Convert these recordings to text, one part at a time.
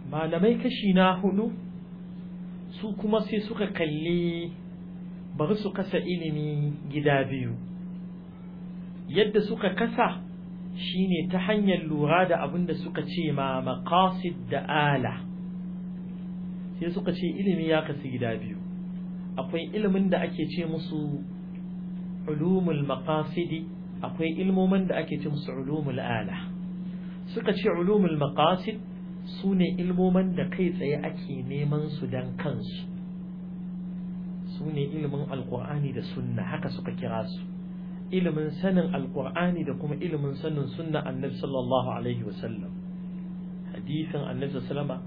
malamai kashi na hudu su kuma sai suka kalli bari su kasa ilimi gida biyu yadda suka kasa shine ta hanyar lura da abin da suka ce ma maqasid da ala sai suka ce ilimi ya kasu gida biyu akwai ilimin da ake ce musu ulumul maqasidi akwai ilmomin da ake ce musu ulumul ala suka ce ulumul maqasid su ne ilmomin da kai tsaye ake neman su dan kansu su ne ilimin alkur'ani da sunna haka suka kira su ilimin sanin alkur'ani da kuma ilimin sanin sunna annabi sallallahu alaihi wasallam hadisin annabi sallama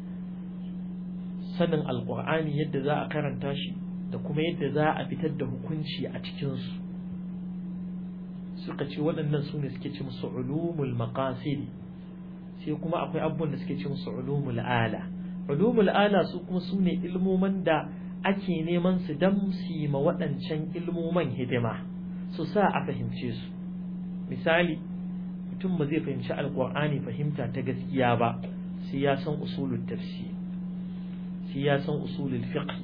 sanin alkur'ani yadda za a karanta shi da kuma yadda za a fitar da hukunci a cikinsu suka ce waɗannan su ne suke ce musu ulumul maqasidi sai kuma akwai abubuwan da suke ce musu ulumul ala ulumul ala su kuma su ne ilmoman da ake neman su dan su ma waɗancan ilmoman hidima su sa a fahimce su misali mutum ba zai fahimci alkur'ani fahimta ta gaskiya ba sai ya san usulul tafsir sai ya san usulul fiqh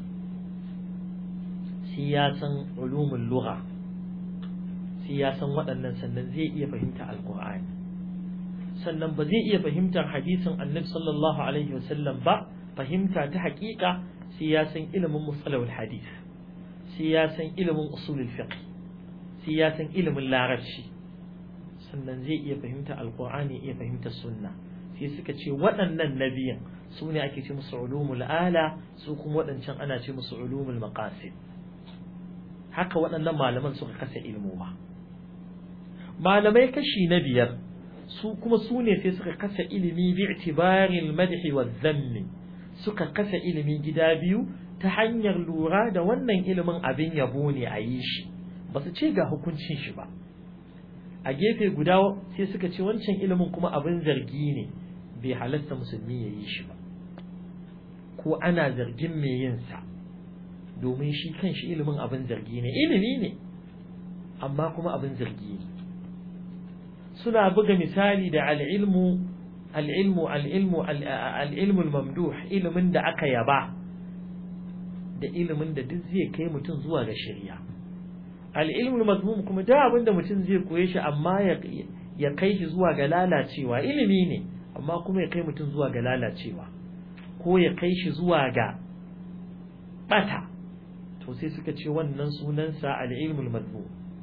sai ya san ulumul lugha sai ya san waɗannan sannan zai iya fahimta alkur'ani sannan ba zai iya fahimtar hadisin annabi sallallahu alaihi wasallam ba fahimta ta haƙiƙa sai ya san ilimin musalawul hadith sai ya san ilimin usulul fiqh sai ya san ilimin larabci sannan zai iya fahimta alqur'ani iya fahimta sunna sai suka ce waɗannan nabiyan su ne ake ce musu ulumul ala su kuma waɗancan ana ce musu ulumul maqasid haka waɗannan malaman suka kasa ilmoma malamai kashi na biyar su kuma su ne sai suka kasa ilimi bi itibaril madhi wa zammi suka kasa ilimi gida biyu ta hanyar lura da wannan ilimin abin yabo ne a yi shi ba su ce ga hukuncin shi ba a gefe guda sai suka ce wancan ilimin kuma abin zargi ne bai halasta musulmi ya yi shi ba ko ana zargin mai yin sa domin shi kan shi ilimin abin zargi ne ilimi ne amma kuma abin zargi ne suna buga misali da al'ilmu al'ilmu al'ilmu al'ilmu mamduh ilimin da aka yaba da ilimin da duk zai kai mutum zuwa ga shari'a al'ilmu mazmum kuma da abin da mutum zai koye shi amma ya kai shi zuwa ga lalacewa ilimi ne amma kuma ya kai mutum zuwa ga lalacewa ko ya kai shi zuwa ga bata to sai suka ce wannan sunansa al'ilmu mazmum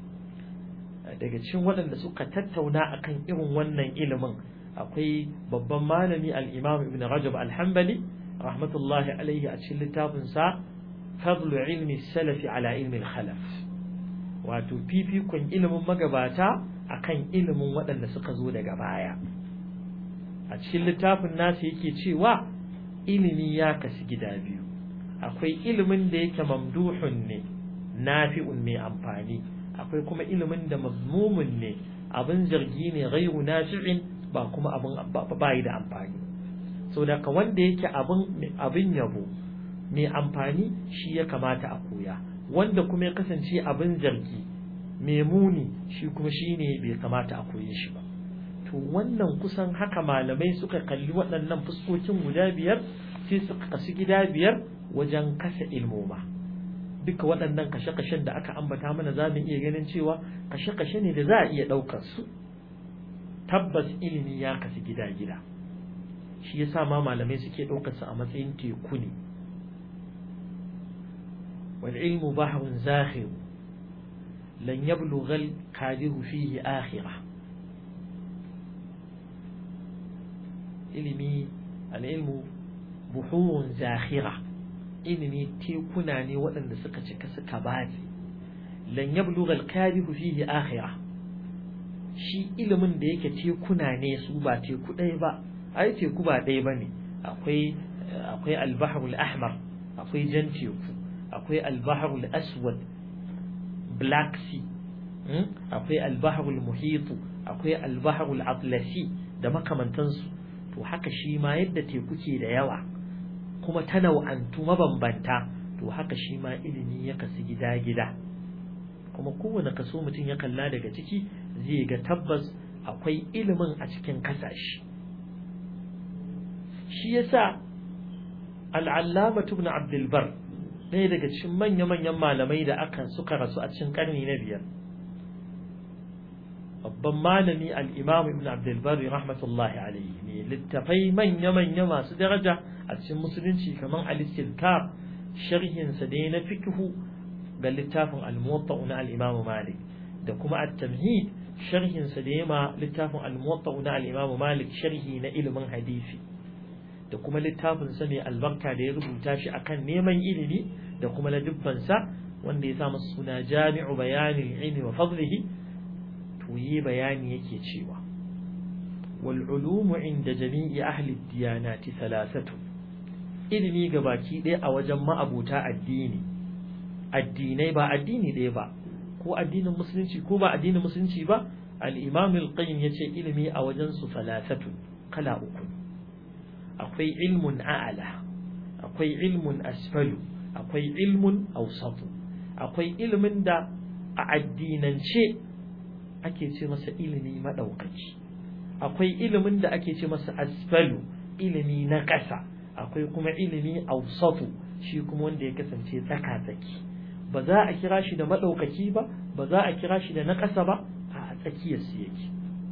daga cikin waɗanda suka tattauna akan irin wannan ilimin akwai babban malami al-Imam Ibn Rajab al-Hanbali rahmatullahi alaihi a cikin littafin sa Fadlu ilmi salafi ala ilmi al-khalaf wato fifikon ilimin magabata akan ilimin waɗanda suka zo daga baya a cikin littafin nasa yake cewa ilimi ya kasu gida biyu akwai ilimin da yake mamduhun ne nafi'un mai amfani akwai kuma ilimin da mazmumun ne abin zargi ne ghairu nafi'in ba kuma abin bayi da amfani so da ka wanda yake abin abin yabo mai amfani shi ya kamata a koya wanda kuma ya kasance abin zargi mai muni shi kuma shi ne bai kamata a koye shi ba to wannan kusan haka malamai suka kalli waɗannan fuskokin guda biyar sai suka kasu gida biyar wajen kasa ilmoma duka waɗannan kashe-kashen da aka ambata mana za mu iya ganin cewa kashe-kashe ne da za a iya ɗaukar su tabbas ilimi ya kasu gida-gida shi yasa ma malamai suke ɗaukar su a matsayin teku ne wal ilmu bahrun zakhir lan yablugha al qadiru fihi akhirah ilimi al ilmu buhurun zakhira ilimi tekuna ne waɗanda suka cika suka baje lan yablugha al-kadihu fihi akhirah shi ilimin da yake tekuna ne su ba teku ɗaya ba ai teku ba ɗaya bane akwai akwai al-bahrul ahmar akwai jan teku akwai al-bahrul aswad black sea akwai al-bahrul muhit akwai al-bahrul atlasi da makamantansu to haka shi ma yadda teku ke da yawa kuma ta nau'antu mabambanta to haka shi ma ilimi ya kasu gida-gida kuma kowane kaso mutum ya kalla daga ciki zai ga tabbas akwai ilimin a cikin kasashe shi yasa al'allama ibn abdul bar ɗaya daga cikin manya-manyan malamai da aka suka rasu a cikin ƙarni na biyar babban malami al'imam ibn abdulbari rahmatullahi alaihi ne littafai manya-manya masu daraja a cikin musulunci kamar al-istilkar sharhinsa da na fikihu ga littafin al-muwatta na al-imam malik da kuma at-tamhid sharhinsa da yama littafin al-muwatta na al-imam malik sharhi na ilimin hadisi da kuma littafin sa mai albarka da ya rubuta shi akan neman ilimi da kuma ladubbansa wanda ya sa masa suna jami'u bayanin ilmi wa fadlihi to yi bayani yake cewa wal ulumu inda jami'i ahli diyanati thalathatu ilimi ga baki ɗaya a wajen ma'abuta addini addinai ba addini ɗaya ba ko addinin musulunci ko ba addinin musulunci ba al-imam al-qayyim yace ilimi a wajen su thalathatu kala uku akwai ilmun a'ala akwai ilmun asfalu akwai ilmun awsatu akwai ilimin da a addinance ake ce masa ilimi maɗaukaci akwai ilimin da ake ce masa asfalu ilimi na ƙasa akwai kuma ilimi ausatu shi kuma wanda ya kasance tsaka-tsaki ba za a kira shi da maɗaukaki ba ba za a kira shi da na ƙasa ba a tsakiyar su yake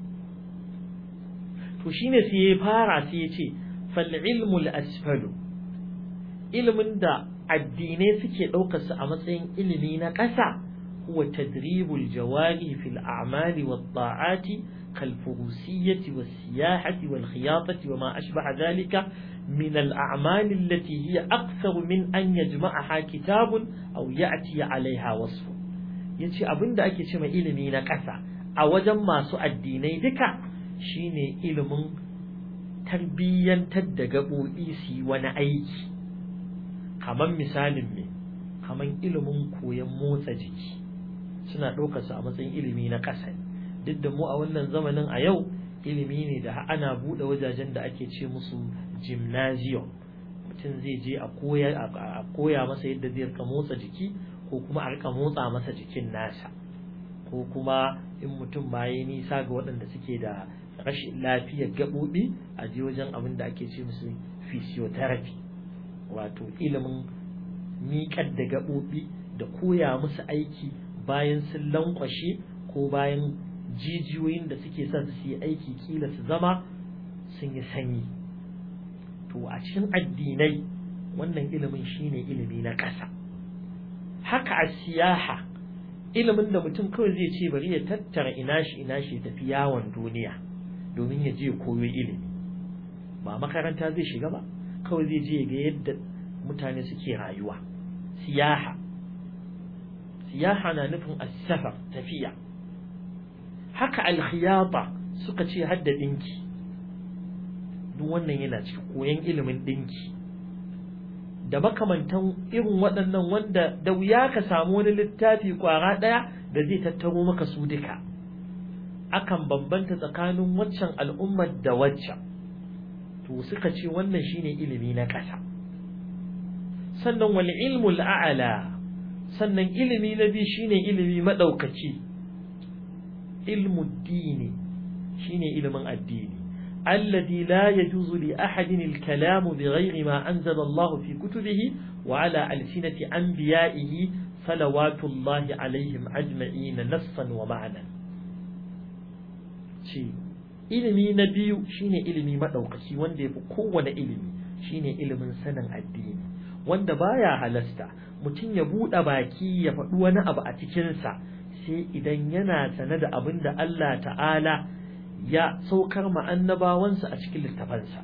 to shine sai ya fara sai ya ce fal ilmul asfalu ilimin da addinai suke ɗaukarsa a matsayin ilimi na ƙasa هو تدريب الجوارح في الأعمال والطاعات كالفروسية والسياحة والخياطة وما أشبه ذلك من الأعمال التي هي أكثر من أن يجمعها كتاب أو يأتي عليها وصف yace abin da ake ce mai ilimi na ƙasa a wajen masu addinai duka shine ilimin tarbiyyantar da gaɓoɓi su yi wani aiki kamar misalin me kamar ilimin koyon motsa jiki suna ɗaukarsa a matsayin ilimi na ƙasa duk da mu a wannan zamanin a yau ilimi ne da ana buɗe wajajen da ake ce musu gymnasium mutum zai je a koya masa yadda zai rika motsa jiki ko kuma a rika motsa masa jikin nasa ko kuma in mutum ma ya nisa ga waɗanda suke da rashin lafiyar gaɓoɓi a je wajen abin da ake ce musu physiotherapy wato ilimin miƙar da gaɓoɓi da koya musu aiki bayan sun lankwashe ko bayan jijiyoyin da suke son su yi aiki kila su zama sun yi sanyi to a cikin addinai wannan ilimin shine ilimi na ƙasa haka a siyaha ilimin da mutum kawai zai ce bari ya tattara ina shi ina shi tafi yawon duniya domin ya je koyo ilimi ba makaranta zai shiga ba kawai zai je ga yadda mutane suke rayuwa siyaha siyaha na nufin asafar tafiya haka alkhiyata suka ce hadda dinki duk wannan yana cikin koyon ilimin dinki da makamantan irin waɗannan wanda da wuya ka samu wani littafi kwara ɗaya da zai tattaro maka su duka akan bambanta tsakanin waccan al'ummar da waccan to suka ce wannan shine ilimi na ƙasa sannan wal ilmul a'la sannan ilimi na biyu shine ilimi madaukaki ilmu dini shine ilimin addini alladhi la yajuzu li ahadin al-kalamu bighayri ma anzala Allah fi kutubihi wa ala alsinati anbiya'ihi salawatullahi alaihim ajma'in nassan wa ma'nan ce ilimi na biyu shine ilimi madaukaki wanda yafi kowane ilimi shine ilimin sanin addini wanda baya halasta mutum ya buɗe baki ya faɗi wani abu a cikinsa sai idan yana sane da abin da Allah ta'ala ya saukar ma annabawansa a cikin littafansa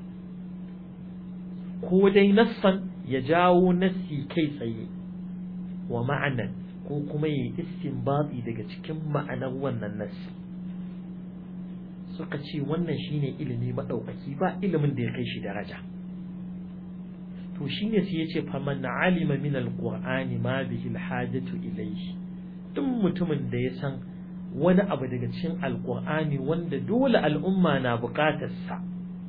ko dai nassan ya jawo nassi kai tsaye wa ma'anan ko kuma ya istinbati daga cikin ma'anar wannan nassi suka ce wannan shine ilimi maɗaukaki ba ilimin da ya kai shi daraja to shine sai yace faman alima min alqur'ani ma bihi alhajatu ilayhi duk mutumin da ya san wani abu daga cikin alqur'ani wanda dole al'umma na buƙatar sa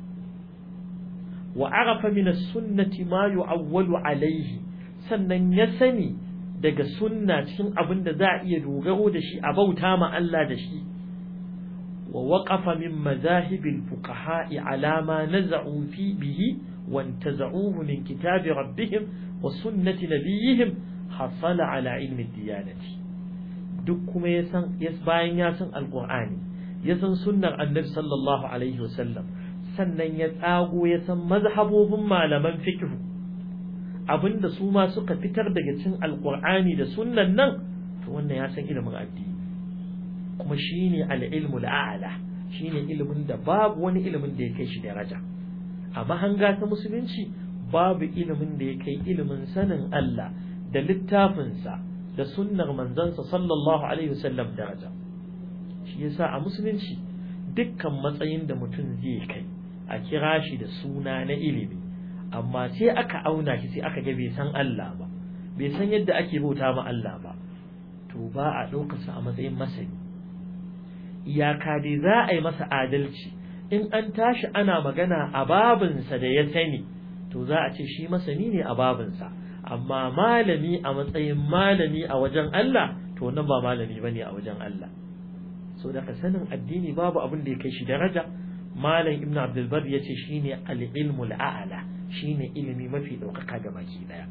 wa arafa min as-sunnati ma yu'awwalu alayhi sannan ya sani daga sunna cikin abin da za a iya dogaro da shi a bauta ma Allah da shi wa waqafa min mazahibil fuqaha'i ala ma naza'u fi bihi وانتزعوه من كتاب ربهم وسنة نبيهم حصل على علم الديانة duk kuma ya san bayan ya san alqur'ani ya san sunnar annabi sallallahu alaihi wasallam sannan ya tsago ya san mazhabobin malaman fiqh abinda su ma suka fitar daga cikin alqur'ani da sunnan nan to wannan ya san ilimin addini kuma shine al-ilmu al-a'la shine ilimin da babu wani ilimin da ya kai shi daraja a mahanga ta musulunci babu ilimin da ya kai ilimin sanin Allah da littafinsa da sunnar manzansa sallallahu alaihi wasallam daraja shi yasa a musulunci dukkan matsayin da mutum zai kai a kira shi da suna na ilimi amma sai aka auna shi sai aka ga bai san Allah ba bai san yadda ake bauta ma Allah ba to ba a ɗaukarsa a matsayin masani iyaka dai za a yi masa adalci in an tashi ana magana a babinsa da ya sani to za a ce shi masani ne a babinsa amma malami a matsayin malami a wajen Allah to nan ba malami bane a wajen Allah so daga sanin addini babu abin da ya kai shi daraja malam ibn abdul bar yace shine al-ilmu al-a'la shine ilimi mafi daukaka ga baki daya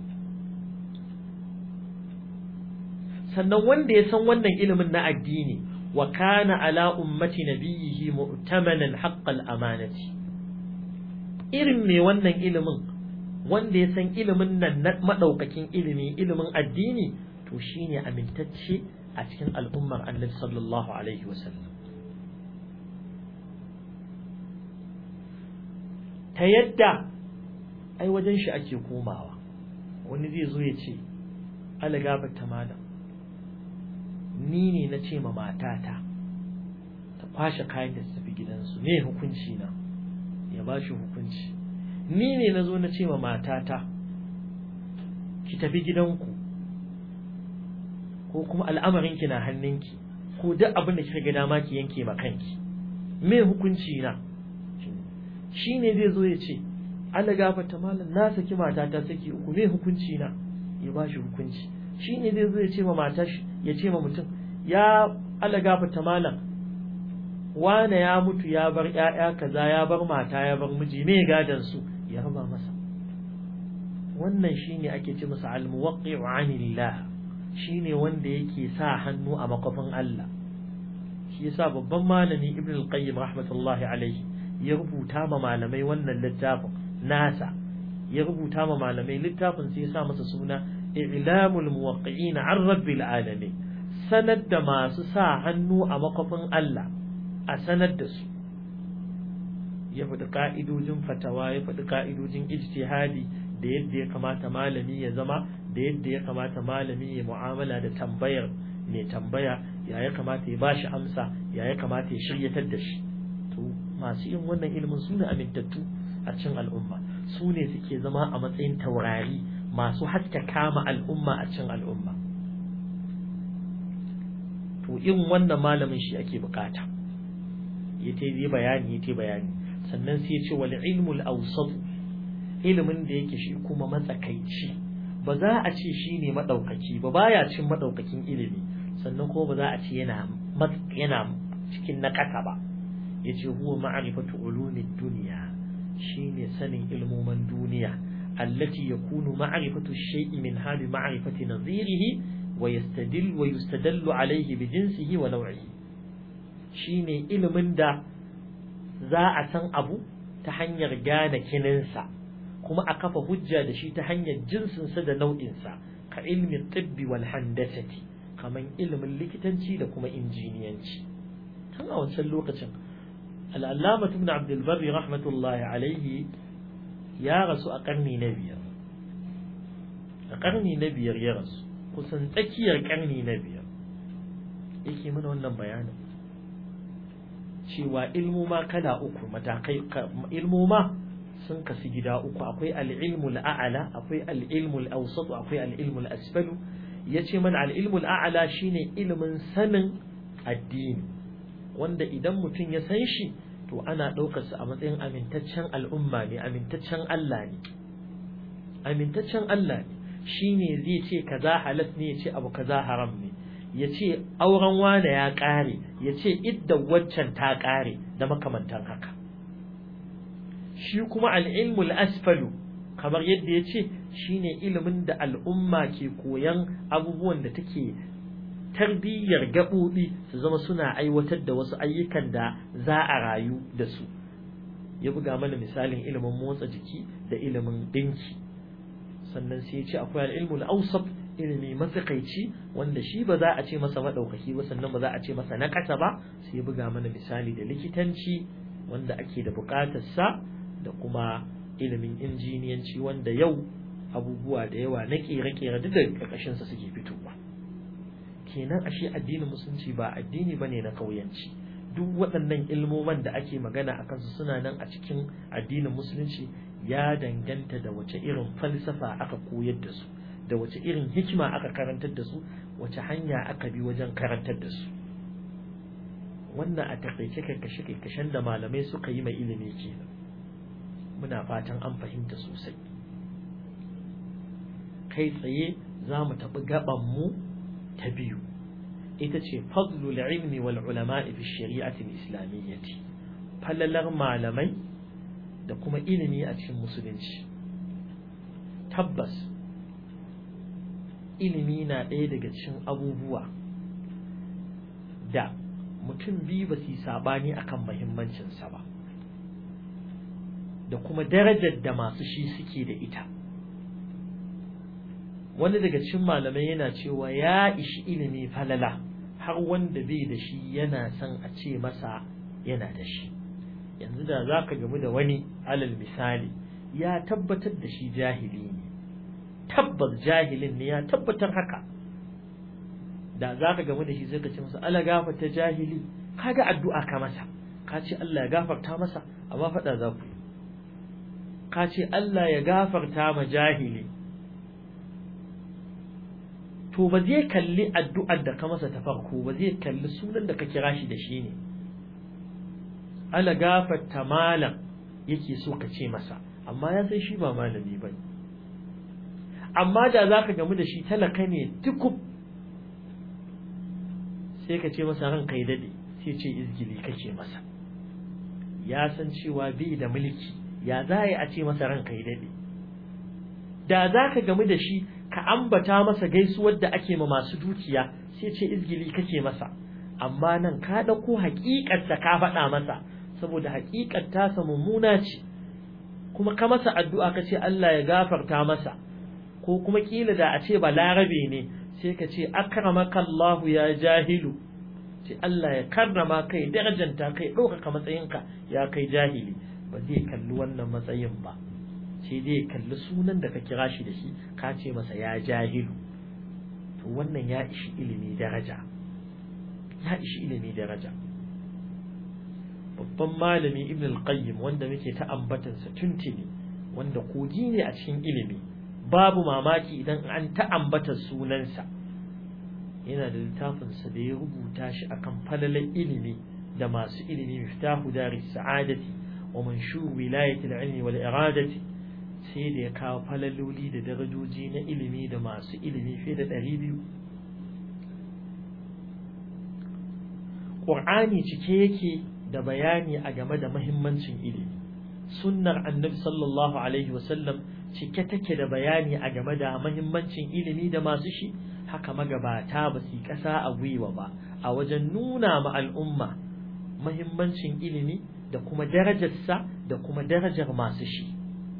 sannan wanda ya san wannan ilimin na addini wa kana ala ummati nabiyhi mu'tamanan haqqal amanati irin me wannan ilimin wanda ya san ilimin nan na madaukakin ilimi ilimin addini to shine amintacce a cikin al'ummar annabi sallallahu alaihi wasallam ta yadda ai wajen shi ake komawa wani zai zo ya ce alagabar ta malam ni ne na ce ma matata ta kwashe kayan da su tafi gidansu me hukunci na ya ba shi hukunci ni ne na zo na ce ma matata ki tafi gidanku ko kuma al'amarinki na hannunki ko duk abin da kika ga dama ki yanke ma kanki me hukunci na shi ne zai zo ya ce Allah gafarta malam na saki matata saki uku me hukunci na ya ba shi hukunci shi ne zai zo ya ce ma mata ya ce ma mutum ya Allah gafarta malam wane ya mutu ya bar ƴaƴa kaza ya bar mata ya bar miji me gadan su ya raba masa wannan shine ake ce masa al-muwaqqi'u 'anillah shine wanda yake sa hannu a makofin Allah shi yasa babban malami Ibn al-Qayyim rahmatullahi alayhi ya rubuta ma malamai wannan littafin nasa ya rubuta ma malamai littafin sai ya sa masa suna i'lamul muwaqqi'in 'an rabbil alamin sanar da masu sa hannu a makofin Allah a sanar da su ya faɗi ka'idojin fatawa ya faɗi ka'idojin ijtihadi da yadda ya kamata malami ya zama da yadda ya kamata malami ya mu'amala da tambayar mai tambaya ya ya kamata ya bashi amsa ya ya kamata ya shiryatar da shi to masu yin wannan ilimin su ne amintattu a cikin al'umma su ne suke zama a matsayin taurari masu haska kama al'umma a cikin al'umma to in wannan malamin shi ake bukata ya ta yi bayani ya ta bayani sannan sai ya ce wal ilmul awsat ilimin da yake shi kuma matsakaici ba za a ce shi ne maɗaukaki ba baya cin maɗaukakin ilimi sannan kuma ba za a ce yana yana cikin na ƙasa ba ya ce huwa ma'arifatu ulumin duniya shi ne sanin ilmoman duniya allati yakunu ma'arifatu shay'i min hali ma'arifati nazirihi wa yastadil wa yustadallu alayhi bi jinsihi wa naw'ihi shine ilimin da za a san abu ta hanyar gane kininsa kuma a kafa hujja da shi ta hanyar jinsinsa da nau'insa ka ilmin tibbi wal handasati kaman ilimin likitanci da kuma injiniyanci tun a wancan lokacin al'allama ibn abdul barri rahmatullahi alaihi ya rasu a karni na biyar a karni na biyar ya rasu kusan tsakiyar karni na biyar yake mana wannan bayanin cewa ilmoma kala uku matakai ilmoma sun kasu gida uku akwai al'ilmul a'ala akwai al'ilmul awsat akwai al'ilmul asfalu yace mana al'ilmul a'ala shine ilimin sanin addini wanda idan mutum ya san shi to ana ɗaukar sa a matsayin amintaccen al'umma ne amintaccen Allah ne amintaccen Allah ne shine zai ce kaza halas ne ya ce abu kaza haram ne ya ce auren wane ya ƙare ya ce idda waccan ta ƙare da makamantan haka shi kuma al'ilmul asfalu kamar yadda ya ce shine ilimin da al'umma ke koyan abubuwan da take tarbiyyar gaɓoɓi su zama suna aiwatar da wasu ayyukan da za a rayu da su ya buga mana misalin ilimin motsa jiki da ilimin ɗinki sannan sai ya ce akwai al'ilmul ausaf ilimi matsakaici wanda shi ba za a ce masa maɗaukaki ba sannan ba za a ce masa na ƙasa ba sai ya buga mana misali da likitanci wanda ake da buƙatarsa da kuma ilimin injiniyanci wanda yau abubuwa da yawa na ƙere-ƙere duk da ƙarƙashinsa suke fitowa kenan ashe addinin musulunci ba addini bane na ƙauyanci duk waɗannan ilmoman da ake magana a kansu suna nan a cikin addinin musulunci ya danganta da wace irin falsafa aka koyar da su da wace irin hikima aka karantar da su wace hanya aka bi wajen karantar da su wannan a takaice karkashe karkashen da malamai suka yi mai ilimi kenan muna fatan an fahimta sosai kai tsaye za mu tafi gaban mu ta biyu ita ce fadlul ilmi wal ulama'i fi shari'ati islamiyyati falalar malamai da kuma ilimi a cikin musulunci tabbas ilimi na ɗaya daga cikin abubuwa da mutum biyu ba su yi sabani akan muhimmancinsa ba da kuma darajar da masu shi suke da ita wani daga cikin malamai yana cewa ya ishi ilimi falala har wanda bai da shi yana son a ce masa yana da shi yanzu da za ka gamu da wani alal misali ya tabbatar da shi jahili ne tabbas jahilin ne ya tabbatar haka da za ka gamu da shi sai ka ce masa ala gafarta jahili kaga addu'a ka masa ka ce Allah ya gafarta masa amma faɗa za ku ka ce Allah ya gafarta ma jahili to ba zai kalli addu'ar da ka masa ta farko ba zai kalli sunan da ka kira shi da shi ne ala gafarta malam yake so ka ce masa amma ya san shi ba malami ba amma da za ka gamu da shi talaka ne tukub sai ka ce masa ran kai dade sai ce izgili kake masa ya san cewa bai da mulki ya za a ce masa ran kai dade da za ka gamu da shi ka ambata masa gaisuwar da ake ma masu dukiya sai ce izgili kake masa amma nan ka ɗauko haƙiƙarsa ka faɗa masa saboda haƙiƙar tasa mummuna ce kuma ka masa addu'a ka ce Allah ya gafarta masa ko kuma kila da a ce ba larabe ne sai ka ce akramaka Allahu ya jahilu ce Allah ya karrama kai darajanta kai ɗaukaka matsayinka ya kai jahili ba zai kalli wannan matsayin ba sai dai kalli sunan da ka kira shi da shi ka ce masa ya jahilu to wannan ya ishi ilimi daraja ya ishi ilimi daraja babban malami ibn al-qayyim wanda muke ta ambatansa tuntuni wanda kogi ne a cikin ilimi babu mamaki idan an ta ambata sunansa yana da littafinsa da ya rubuta shi akan falalan ilimi da masu ilimi miftahu daris sa'adati wa manshur wilayati al-ilmi wal iradati sai da ya kawo falaloli da darajoji na ilimi da masu ilimi fiye da ɗari biyu ƙur'ani cike yake da bayani a game da mahimmancin ilimi sunnar annabi sallallahu alaihi wasallam cike take da bayani a game da mahimmancin ilimi da masu shi haka magabata ba su yi ƙasa a gwiwa ba a wajen nuna ma al'umma mahimmancin ilimi da kuma darajarsa da kuma darajar masu shi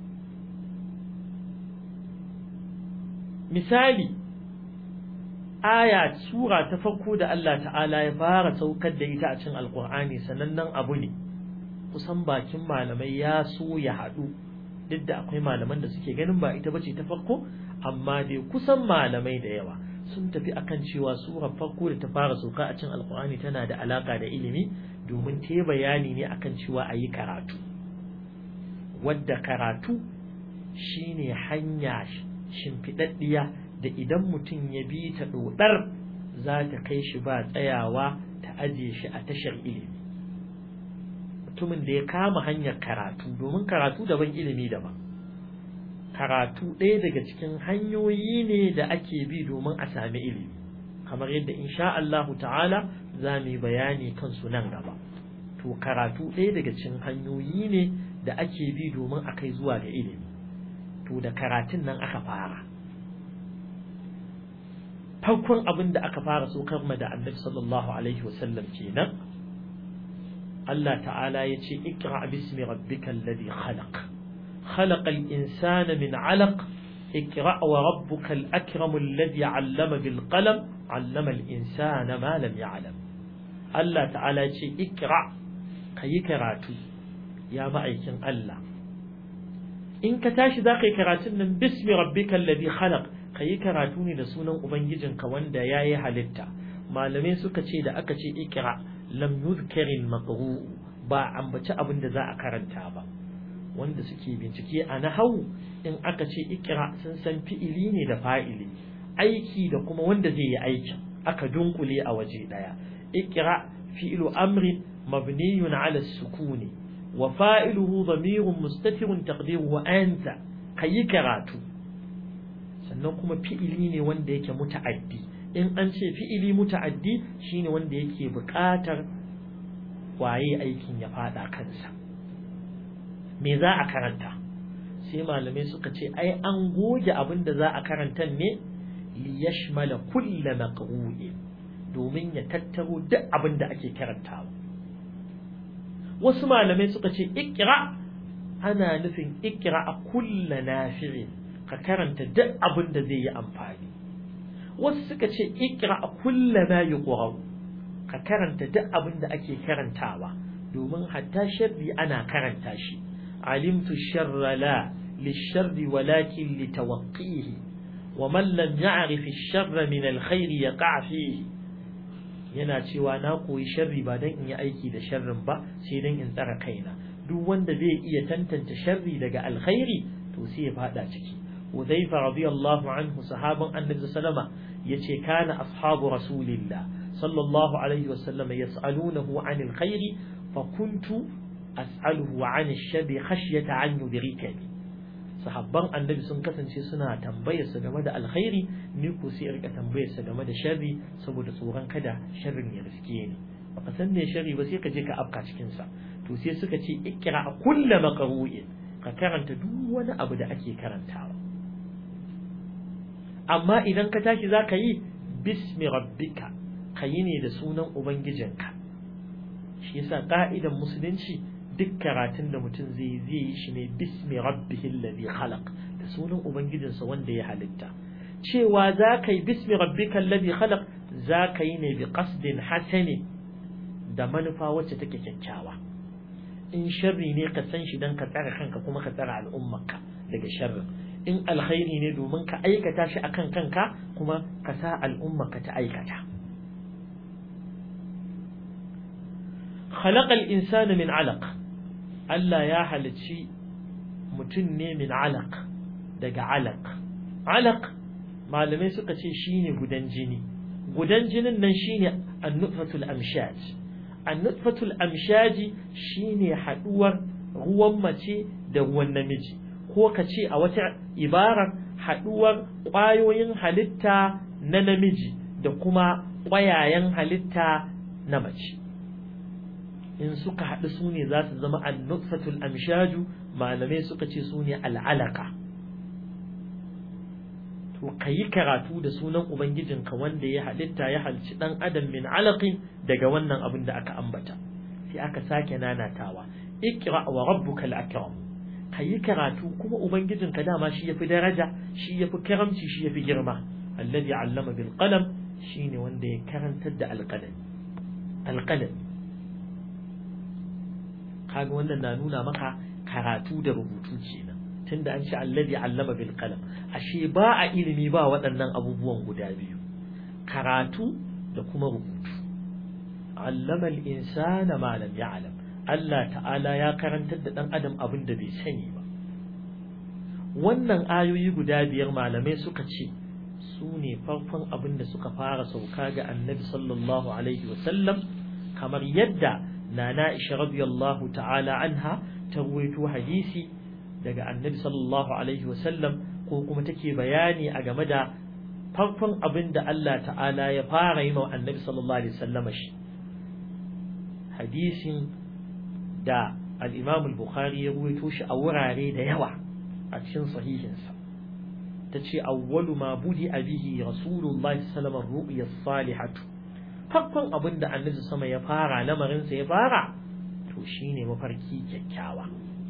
misali aya sura ta farko da Allah ta'ala ya fara saukar da ita a cikin alkur'ani sanannen abu ne kusan bakin malamai ya so ya haɗu duk da akwai malaman da suke ganin ba ita bace ta farko amma dai kusan malamai da yawa sun tafi akan cewa surar farko da ta fara sauka a cikin alkur'ani tana da alaka da ilimi domin ta bayani ne akan cewa a yi karatu wadda karatu shine hanya shimfiɗaɗɗiya da idan mutum ya bi ta ɗoɗar za ta kai shi ba tsayawa ta aje shi a tashar ilimi mutumin da ya kama hanyar karatu domin karatu daban ilimi daban karatu ɗaya daga cikin hanyoyi ne da ake bi domin a sami ilimi kamar yadda insha Allahu ta'ala za mu yi bayani kansu nan gaba to karatu ɗaya daga cikin hanyoyi ne da ake bi domin a kai zuwa ga ilimi to da karatun nan aka fara farkon abin da aka fara so ma da annabi sallallahu alaihi wasallam kenan Allah ta'ala ya ce ikra bismi rabbikal ladhi khalaq khalaqal insana min 'alaq ikra wa rabbukal akram alladhi 'allama bil qalam 'allama al insana ma lam ya'lam Allah ta'ala ya ce ikra kayi karatu ya ma'aikin Allah in ka tashi za ka yi karatun nan bismi rabbikal ladhi khalaq ka yi karatu ne da sunan ubangijinka wanda ya yi halitta malamai suka ce da aka ce ikira lam yuzkarin maqru ba ambaci abin da za a karanta ba wanda suke bincike a nahawu in aka ce ikira sun san fi'ili ne da fa'ili aiki da kuma wanda zai yi aikin aka dunkule a waje daya ikira fi'lu amrin mabniyun ala sukuni wa fa'iluhu dhamirun mustatirun taqdiruhu anta kayi karatu sannan kuma fi'ili ne wanda yake muta'addi in an ce fi'ili muta'addi shine wanda yake buƙatar waye aikin ya fada kansa me za a karanta sai malamai suka ce ai an goge abin da za a karanta ne li yashmala kulla maqru'in domin ya tattaro duk abin da ake karantawa wasu malamai suka ce ikra ana nufin ikra a kulla nafi'in ka karanta duk abin da zai yi amfani wasu suka ce ikra a kulla ma yuqra ka karanta duk abin da ake karantawa domin hatta sharri ana karanta shi alimtu sharra la lisharri walakin litawaqqihi wa man lam ya'rif ash-sharra min al-khair yaqa fihi yana cewa na koyi sharri ba dan in yi aiki da sharrin ba sai dan in tsara kaina duk wanda zai iya tantance sharri daga alkhairi to sai ya fada ciki Hudhaifa radiyallahu anhu sahaban Annabi sallama yace kana ashabu rasulillah sallallahu alaihi wasallam yas'alunahu 'anil khairi fa kuntu as'aluhu 'anil sharri khashyata an yudrikani sahabban Annabi sun kasance suna tambayar sa game da alkhairi ni ko sai rika tambayar sa game da sharri saboda tsoron kada sharrin ya riske ni baka san me sharri ba sai ka je ka afka cikin sa to sai suka ce ikra kullu maqru'in ka karanta duk wani abu da ake karantawa amma idan ka tashi za ka yi bismi rabbika ka yi ne da sunan ubangijinka shi yasa ka'idan musulunci duk karatun da mutum zai zai yi shi ne bismi rabbihi alladhi khalaq da sunan ubangijinsa wanda ya halitta cewa za ka yi bismi rabbika alladhi khalaq za ka yi ne bi qasdin hasani da manufa wacce take kyakkyawa in sharri ne ka san shi dan ka tsara kanka kuma ka tsara al'ummarka daga sharrin in alkhairi ne domin ka aikata shi akan kanka kuma ka sa al'umma ka ta aikata khalaqal insana min alaq Allah ya halicci mutum ne min alaq daga alaq alaq malamai suka ce shine gudan jini gudan jinin nan shine an-nutfatul amshaj an-nutfatul amshaji shine haduwar ruwan mace da ruwan namiji ko ka ce a wata ibarar haɗuwar ƙwayoyin halitta na namiji da kuma ƙwayayen halitta na mace in suka haɗu su ne za su zama annutfatul amshaju malamai suka ce su ne al'alaka to ka yi karatu da sunan ubangijinka wanda ya halitta ya halci ɗan adam min alaƙin daga wannan abin da aka ambata sai aka sake nanatawa ikra wa rabbukal akram ka yi karatu kuma ubangijinka dama shi yafi daraja shi yafi karamci shi yafi girma alladhi allama bil qalam shine wanda ya karantar da alqalam alqalam kaga wannan na nuna maka karatu da rubutu kenan tunda an ce alladhi allama bil qalam ashe ba a ilimi ba waɗannan abubuwan guda biyu karatu da kuma rubutu allama al insana ma lam ya'lam Allah ta'ala ya karantar da ɗan adam abin da bai sani ba wannan ayoyi guda biyar malamai suka ce su ne farkon abin da suka fara sauka ga annabi sallallahu alaihi wasallam kamar yadda nana isha radiyallahu ta'ala anha ta ruwaito hadisi daga annabi sallallahu alaihi wasallam ko kuma take bayani a game da farkon abin da Allah ta'ala ya fara yi wa annabi sallallahu alaihi wasallam shi hadisin da al-Imam al-Bukhari ya ruwaito shi a wurare da yawa a cikin sahihinsa tace awwalu ma budi abihi rasulullahi sallallahu alaihi wasallam ru'ya salihatu farkon abin da annabi sama ya fara lamarin sa ya fara to shine mafarki kyakkyawa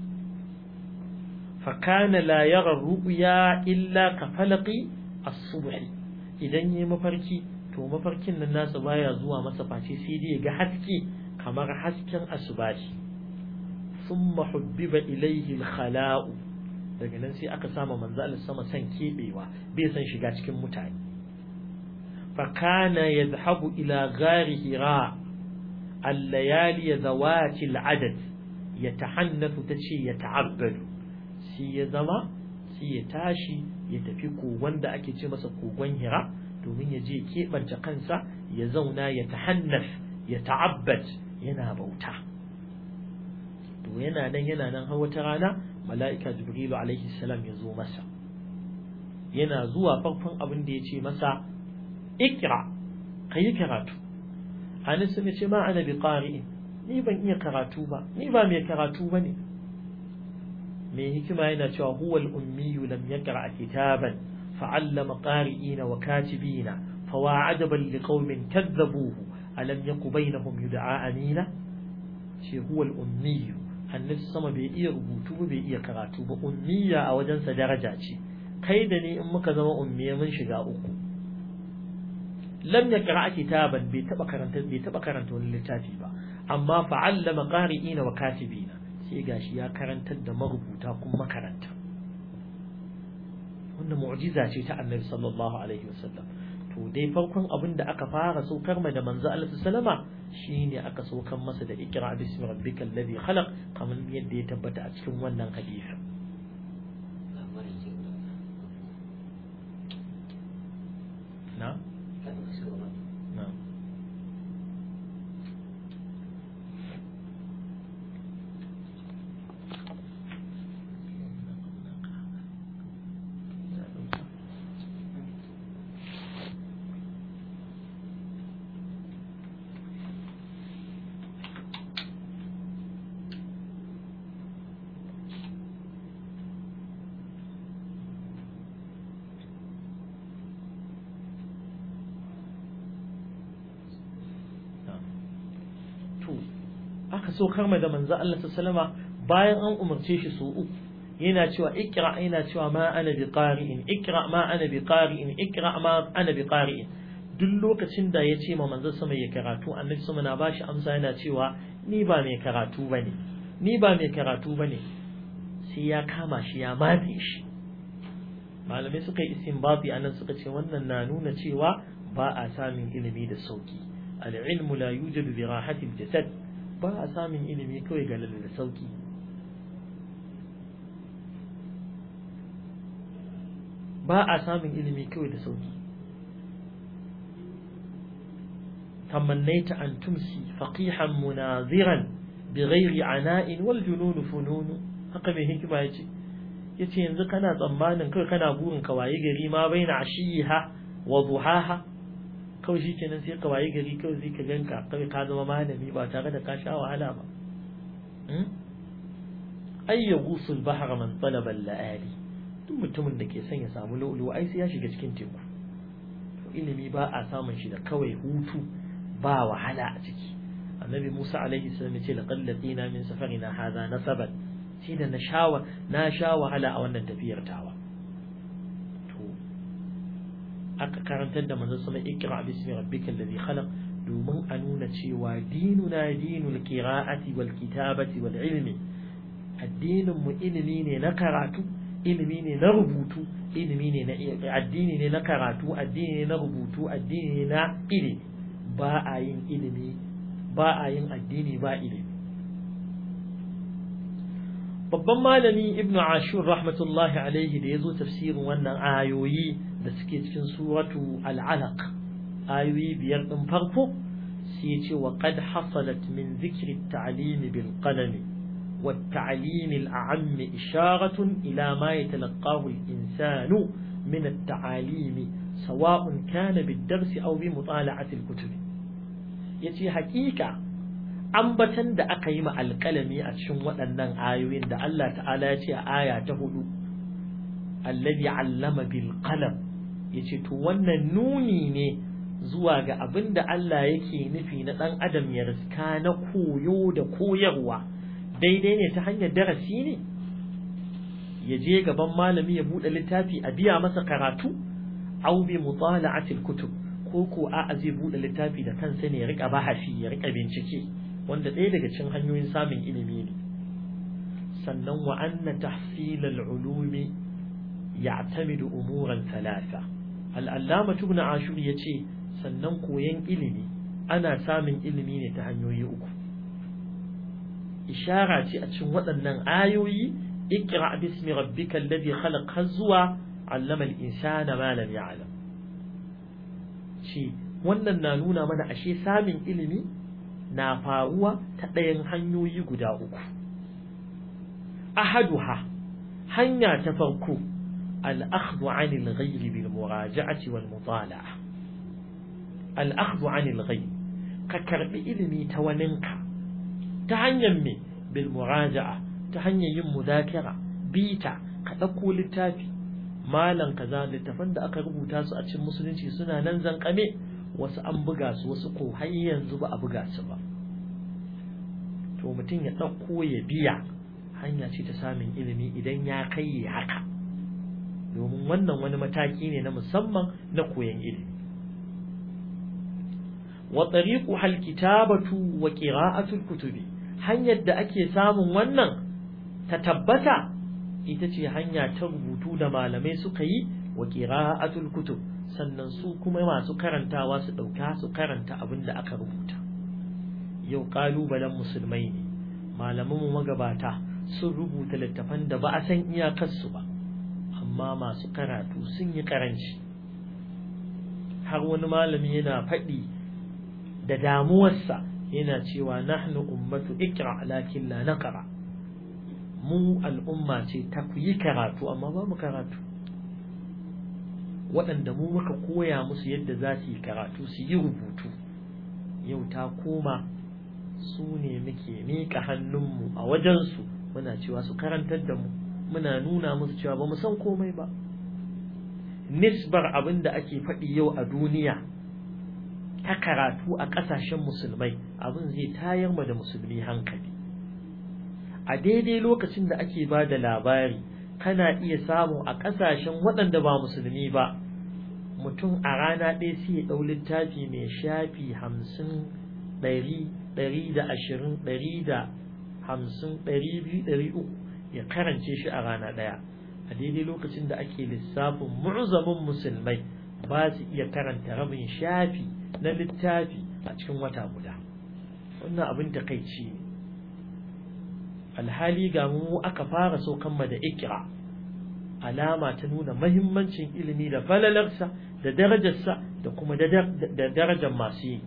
fa kana la yara ru'ya illa ka falaqi as-subh idan yayi mafarki to mafarkin nan nasa baya zuwa masa face sai dai ga haske kamar hasken asubahi thumma hubbiba ilayhi al-khala'u daga nan sai aka sama manzo Allah sama san kebewa bai san shiga cikin mutane fa kana yadhhabu ila ghari hira al-layali zawati al-adad yatahannathu tace yata'abbadu sai ya zama sai ya tashi ya tafi kogon da ake ce masa kogon hira domin ya je keɓance kansa ya zauna ya tahannaf ya ta'abbad yana bauta to yana nan yana nan har wata rana mala'ika jibrilu alaihi salam ya zo masa yana zuwa farkon abin da ya ce masa ikra kayi karatu anis ya ce ma ana bi qari'in ni ban iya karatu ba ni ba mai karatu ba ne mai hikima yana cewa huwal ummiyu lam yaqra kitaban fa'allama qari'ina wa katibina fawa'adaban liqaumin kadzabuhu alam yaku bainahum yud'a amina ce huwal ummiyu annabi sama bai iya rubutu ba bai iya karatu ba ummiya a wajensa daraja ce kai da ni in muka zama ummiya mun shiga uku lam yaqra kitaban bai taba karanta bai taba karanta wani littafi ba amma fa'allama qari'ina wa katibina sai gashi ya karantar da marubuta kuma makaranta wannan mu'jiza ce ta annabi sallallahu alaihi wasallam to dai farkon abin da aka fara saukar ma da manzo Allah sallama shine aka saukar masa da ikra bismi rabbikal ladhi khalaq kamar yadda ya tabbata a cikin wannan hadisi na na aka so karma da manzo Allah sallama bayan an umarce shi su uku yana cewa ikra yana cewa ma ana bi qari'in ikra ma ana bi qari'in ikra ma ana bi qari'in duk lokacin da ya ce ma manzo sama ya karatu annabi sama na bashi amsa yana cewa ni ba mai karatu bane ni ba mai karatu bane sai ya kama shi ya matse shi malamai suka yi istinbati anan suka ce wannan na nuna cewa ba a samun ilimi da sauki al-ilmu la yujadu bi rahati al-jasad ba a samun ilimi kawai ga da sauki ba a samun ilimi kawai da sauki tamannaita an tumsi faqihan munaziran bighairi ana'in wal junun funun haka mai hikima yace yace yanzu kana tsammanin kai kana burin ka waye gari ma baina ashiha wa duhaha kawai shi kenan sai ka waye gari kawai sai ka ganka kawai ka zama malami ba tare da ka sha wahala ba ay yaghusul bahra man talaba al-laali duk mutumin da ke son ya samu lulu ai sai ya shiga cikin teku to ilimi ba a samun shi da kawai hutu ba wahala a ciki annabi Musa alaihi salam ya ce laqad laqina min safarina hadha nasaban shi da na shawa na sha wahala a wannan tafiyar tawa aka karantar da manzon sama ikra bismi rabbikal ladhi khalaq domin a nuna cewa dinuna dinul qira'ati wal kitabati wal ilmi addinin mu ilimi ne na karatu ilimi ne na rubutu ilimi ne na addini ne na karatu addini ne na rubutu addini ne na ilimi ba a yin ilimi ba a yin addini ba ilimi babban malami ibnu ashur rahmatullahi alaihi da yazo tafsirin wannan ayoyi da suke cikin suratu al'alaq ayoyi biyar ɗin farko sai ya ce wa qad hasalat min zikri at-ta'lim bil qalam wa at-ta'lim al-a'am isharatun ila ma yatalaqahu al-insanu min at-ta'alim sawa'un kana bid-dars aw bi mutala'ati al-kutub yace haƙiƙa ambatan da aka yi ma alƙalami a cikin waɗannan ayoyin da Allah ta'ala ya ce a aya ta hudu alladhi allama bil qalam yace to wannan nuni ne zuwa ga abin da Allah yake nufi na ɗan adam ya riska na koyo da koyarwa daidai ne ta hanyar darasi ne ya je gaban malami ya buɗe littafi a biya masa karatu au bi mutala'atil kutub ko ko a zai buɗe littafi da kansa ne ya rika bahasi ya rika bincike wanda ɗaya daga cikin hanyoyin samun ilimi ne sannan wa anna tahsil al-ulumi ya'tamidu umuran thalatha al-allama ibn ashur yace sannan koyon ilimi ana samun ilimi ne ta hanyoyi uku ishara ce a cikin waɗannan ayoyi ikra bismi rabbika alladhi khalaq har zuwa allama al-insana ma lam ya'lam ce wannan na nuna mana ashe samun ilimi na faruwa ta ɗayan hanyoyi guda uku ahaduha hanya ta farko al-akhdhu 'anil ghayri bil muraja'ati wal mutala'a al'akhdhu anil ghayb ka karbi ilimi ta waninka ta hanyar me bil muraja'a ta hanyar yin mudakara bita ka dauko littafi malan kaza littafan da aka rubuta su a cikin musulunci suna nan zankame wasu an buga su wasu ko har yanzu ba a buga su ba to mutum ya dauko ya biya hanya ce ta samun ilimi idan ya kai haka domin wannan wani mataki ne na musamman na koyon ilimi wa tariquha alkitabatu wa qira'atu alkutubi hanyar da ake samun wannan ta tabbata ita ce hanya ta rubutu da malamai suka yi wa qira'atu alkutub sannan su kuma masu karantawa su dauka su karanta abin da aka rubuta yau kalubalen musulmai ne malaman mu magabata sun rubuta littafan da ba a san iyakar su ba amma masu karatu sun yi karanci har wani malami yana faɗi da damuwarsa yana cewa nahnu ummatu ikra lakin la naqra mu al'umma ce ta ku yi karatu amma ba mu karatu waɗanda mu muka koya musu yadda za su yi karatu su yi rubutu yau ta koma su ne muke miƙa hannunmu a wajensu muna cewa su karantar da mu muna nuna musu cewa ba mu san komai ba nisbar abin da ake faɗi yau a duniya ta karatu a ƙasashen musulmai abin zai tayar ma da musulmi hankali a daidai lokacin da ake ba da labari kana iya samu a ƙasashen waɗanda ba musulmi ba mutum a rana ɗaya sai ya ɗau littafi mai shafi hamsin ɗari ɗari da ashirin ɗari da hamsin ɗari biyu ɗari uku ya karance shi a rana ɗaya a daidai lokacin da ake lissafin mu'zamin musulmai ba su iya karanta rabin shafi na littafi a cikin wata guda wannan abin takaici ne alhali ga mu aka fara saukan da ikra alama ta nuna mahimmancin ilimi da falalarsa da darajarsa da kuma da darajar masu yi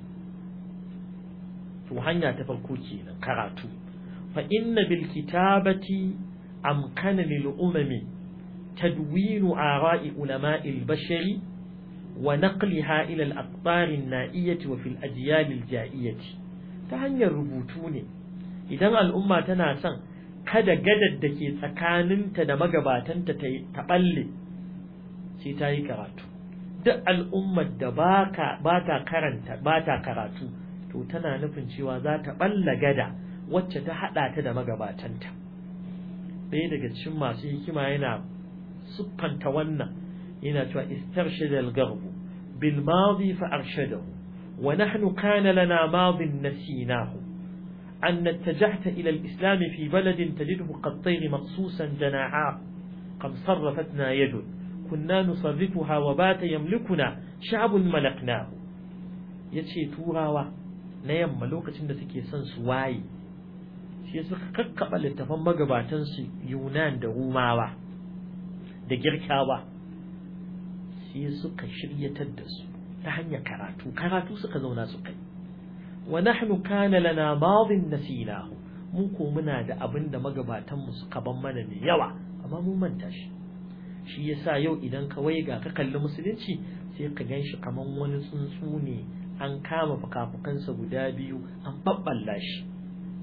to hanya ta farko kenan karatu fa inna bil kitabati amkana lil umami tadwinu ara'i ulama'i al bashari wa naqliha ila al aqtar an na'iyati wa fil ajyal al ja'iyati ta hanyar rubutu ne idan al'umma tana son kada gadar da ke tsakaninta da magabatanta ta balle sai ta yi karatu duk al'ummar da ba ta karanta ba ta karatu to tana nufin cewa za ta balla gada wacce ta hada ta da magabatanta ɗaya daga cikin masu hikima yana siffanta wannan yana cewa istarshada al-garbu bil madi fa arshadahu wa nahnu kana lana madin nasinahu أن اتجهت إلى الإسلام في بلد تجده كالطير مقصوصا جناحاه قد صرفتنا يد كنا نصرفها وبات يملكنا شعب ملكناه yace turawa na yamma lokacin da suke son su waye shi suka kakkaba littafan magabatan su Yunan da Rumawa da Girkawa shi suka shiryatar da su ta hanyar karatu karatu suka zauna su kai wa nahnu kana lana madin nasinahu mu ko muna da abin da magabatan mu suka ban mana mai yawa amma mun manta shi shi yasa yau idan ka waiga ka kalli musulunci sai ka ganshi kaman wani tsuntsu ne an kama fukafukansa guda biyu an babballa shi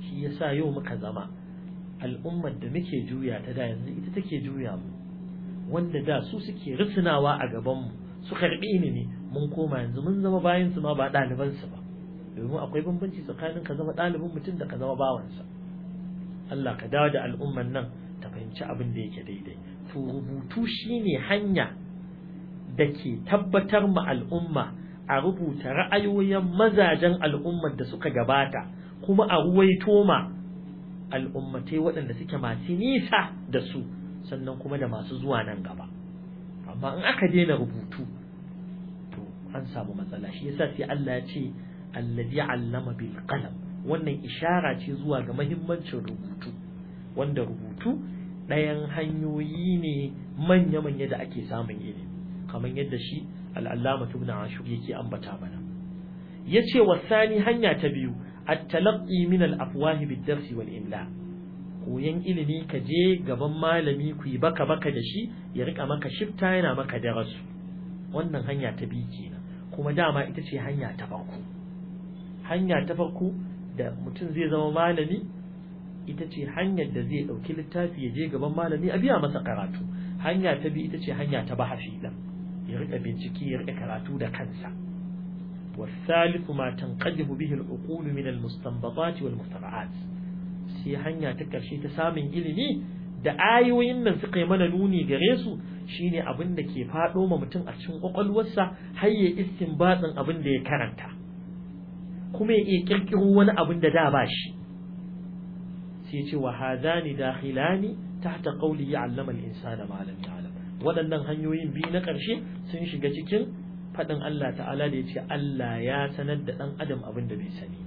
shi yasa yau muka zama al'ummar da muke juya ta da yanzu ita take juya mu wanda da su suke risinawa a gaban mu su karbi ilimi mun koma yanzu mun zama bayan su ma ba ɗaliban su ba domin akwai bambanci tsakanin ka zama ɗalibin mutum da ka zama bawansa Allah ka dawo da al'ummar nan ta fahimci abin da yake daidai to rubutu shine hanya da ke tabbatar ma al'umma a rubuta ra'ayoyin mazajen al'ummar da suka gabata kuma a ruwaito ma al'ummatai waɗanda suke masu nisa da su sannan kuma da masu zuwa nan gaba amma in aka daina rubutu to an samu matsala shi yasa sai Allah ya ce allazi allama bil qalam wannan ishara ce zuwa ga mahimmancin rubutu wanda rubutu ɗayan hanyoyi ne manya-manya da ake samun ilimi kamar yadda shi al'allama ibn ashur yake ambata mana yace wasani hanya ta biyu at-talaqqi min al-afwahi bid-dars wal-imla koyan ilimi ka je gaban malami ku yi baka baka da shi ya rika maka shifta yana maka darasu wannan hanya ta biyu kenan kuma dama ita ce hanya ta farko hanya ta farko da mutum zai zama malami ita ce hanyar da zai ɗauki littafi ya je gaban malami a biya masa karatu hanya ta biyu ita ce hanya ta bahafi ɗin ya rika bincike ya rika karatu da kansa والثالث ما تنقدم به العقول من المستنبطات والمخترعات sai hanya ta ƙarshe ta samun ilimi da ayoyin nan suka yi mana nuni gare su shine abin da ke faɗo ma mutum a cikin ƙwaƙwalwarsa har ya istinbatin abin da ya karanta kuma ya iya ƙirƙiro wani abin da da ba shi sai ce wa hadani dakhilani tahta qawli ya'allama al-insana ma lam ya'lam waɗannan hanyoyin biyu na ƙarshe sun shiga cikin faɗin Allah ta'ala da ya ce Allah ya sanar da ɗan adam abin da bai sani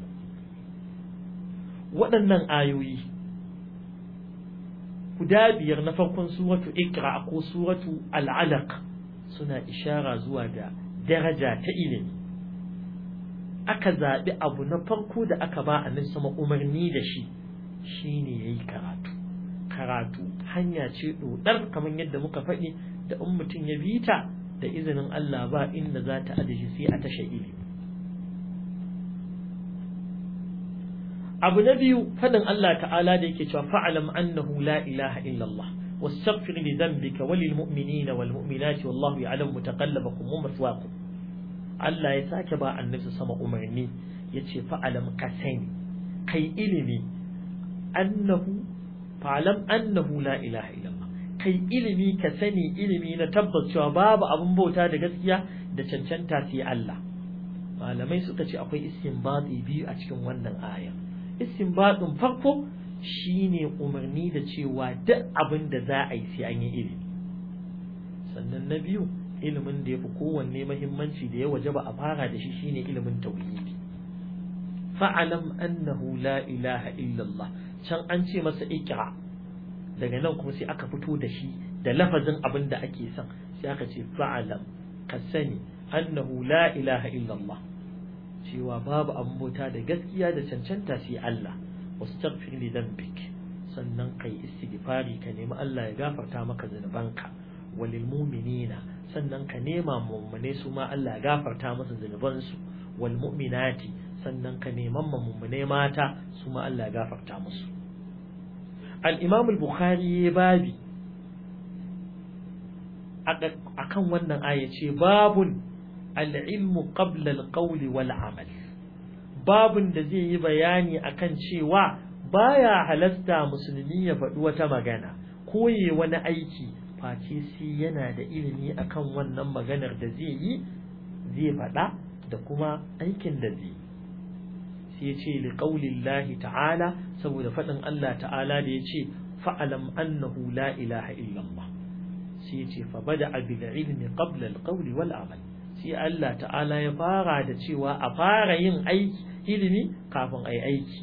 waɗannan ayoyi guda biyar na farkon suratu ikra ko suratu al'alaq suna ishara zuwa ga daraja ta ilimi aka zaɓi abu na farko da aka ba a sama umarni da shi shine yayi karatu karatu hanya ce dodar kamar yadda muka faɗi da in mutum ya bi ta da izinin Allah ba inda za ta adashi sai a tasha ilimi abu na biyu faɗin Allah ta'ala da yake cewa fa'alam annahu la ilaha illallah واستغفر لذنبك وللمؤمنين والمؤمنات والله يعلم متقلبكم ومثواكم Allah ya sake ba annabi sama umarni yace fa'alam ka sani kai ilimi annahu fa'alam annahu la ilaha illallah kai ilimi ka sani ilimi na tabbas cewa babu abin bauta da gaskiya da cancanta sai Allah malamai suka ce akwai istinbati biyu a cikin wannan aya istinbatin farko shine umarni da cewa duk abin da za a yi sai an yi ilimi sannan na biyu ilimin da ya fi kowanne mahimmanci da ya waje ba a fara da shi shine ilimin tauhidi fa'alam annahu la ilaha illallah can an ce masa ikra daga nan kuma sai aka fito da shi da lafazin abin da ake son sai aka ce fa'alam ka sani annahu la ilaha illallah cewa babu abin bauta da gaskiya da cancanta sai Allah wastaghfir li dhanbik sannan kai istighfari ka nemi Allah ya gafarta maka zunubanka walil mu'minina sannan ka nema mummune su ma Allah ya gafarta masa zunubansu wal mu'minati sannan ka neman mummune mata su ma Allah ya gafarta musu al-Imam al-Bukhari ya babi akan wannan aya ce babun al-ilmu qabla al-qawli wal amal babun da zai yi bayani akan cewa baya halasta musulmi ya faɗi wata magana ko wani aiki face sai yana da ilimi akan wannan maganar da zai yi zai faɗa da kuma aikin da zai sai ce li qaulillahi ta'ala saboda faɗin Allah ta'ala da yace fa'alam annahu la ilaha illallah sai ce fa bada'a bil ilmi qabla al qawli wal amal sai Allah ta'ala ya fara da cewa a fara yin aiki ilimi kafin ai aiki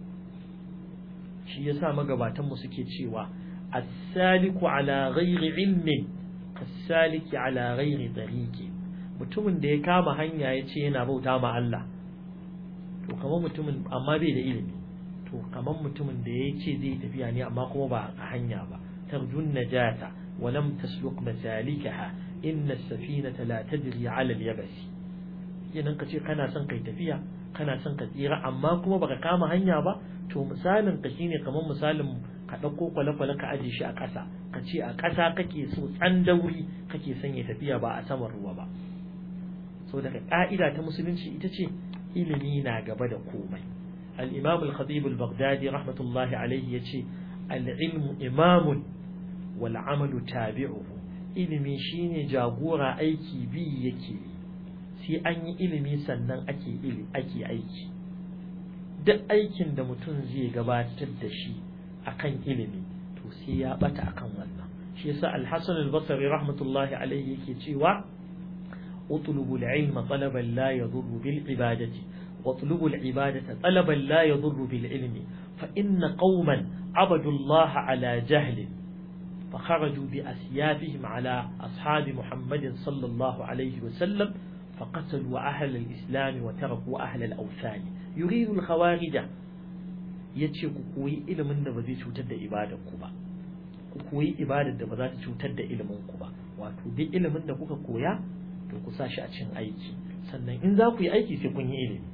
shi yasa magabatan mu suke cewa as-saliku ala ghairi ilmin as-saliki ala ghairi tariqi mutumin da ya kama hanya ya ce yana bauta ma Allah to kamar mutumin amma bai da ilimi to kamar mutumin da ya ce zai tafiya ne amma kuma ba a hanya ba tarjun najata wa lam tasluk masalikaha inna as-safinata la tajri ala al-yabas yanan ka ce kana son kai tafiya kana son ka tsira amma kuma baka kama hanya ba to misalin ka shine kamar misalin ka ɗauko kwale-kwale ka aje shi a ƙasa ka ce a ƙasa kake so tsandauri kake son ya tafiya ba a saman ruwa ba so daga ƙa'ida ta musulunci ita ce ilimi na gaba da komai al-imam al-khatib al-baghdadi rahmatullahi alaihi yace al-ilmu imamun wal amalu tabi'uhu ilimi shine jagora aiki bi yake sai an yi ilimi sannan ake ilimi ake aiki duk aikin da mutum zai gabatar da shi akan ilimi to sai ya bata akan wannan shi yasa al-hasan al-basri rahmatullahi alaihi yake cewa اطلبوا العلم طلبا لا يضر بالعبادة واطلبوا العبادة طلبا لا يضر بالعلم فإن قوما عبدوا الله على جهل فخرجوا بأسيافهم على أصحاب محمد صلى الله عليه وسلم فقتلوا أهل الإسلام وتركوا أهل الأوثان يريد الخوارج yace ku koyi ilimin da ba zai cutar da ibadar ku ba ku koyi ibadar da ba za ta cutar da ilimin ku ba wato duk ilimin da kuka koya to ku sa shi a cikin aiki sannan in za ku yi aiki sai kun yi ilimi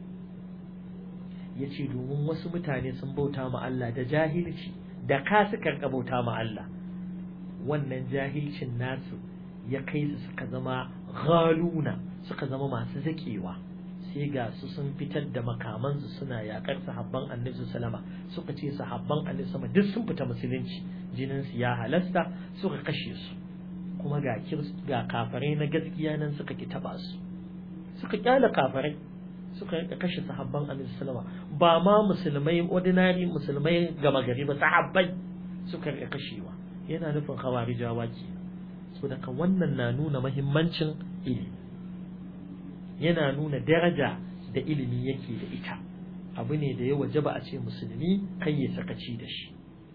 ya ce domin wasu mutane sun bauta ma Allah da jahilci da ka suka bauta ma Allah wannan jahilcin nasu ya kai su suka zama ghaluna suka zama masu zakewa sai ga su sun fitar da makamansu suna yakar sahabban annabi sallama suka ce sahabban annabi sama duk sun fita musulunci jinin su ya halasta suka kashe su kuma ga ga kafarai na gaskiya nan suka ki taba su suka kyala kafarai suka rika kashe sahabban annabi sallama ba ma musulmai ordinary musulmai gama gari ba sahabbai suka rika kashewa yana nufin khawarijawa ke so daga wannan na nuna mahimmancin ilimi yana nuna daraja da ilimi yake da ita abu ne da ya wajaba a ce musulmi kai ya sakaci da shi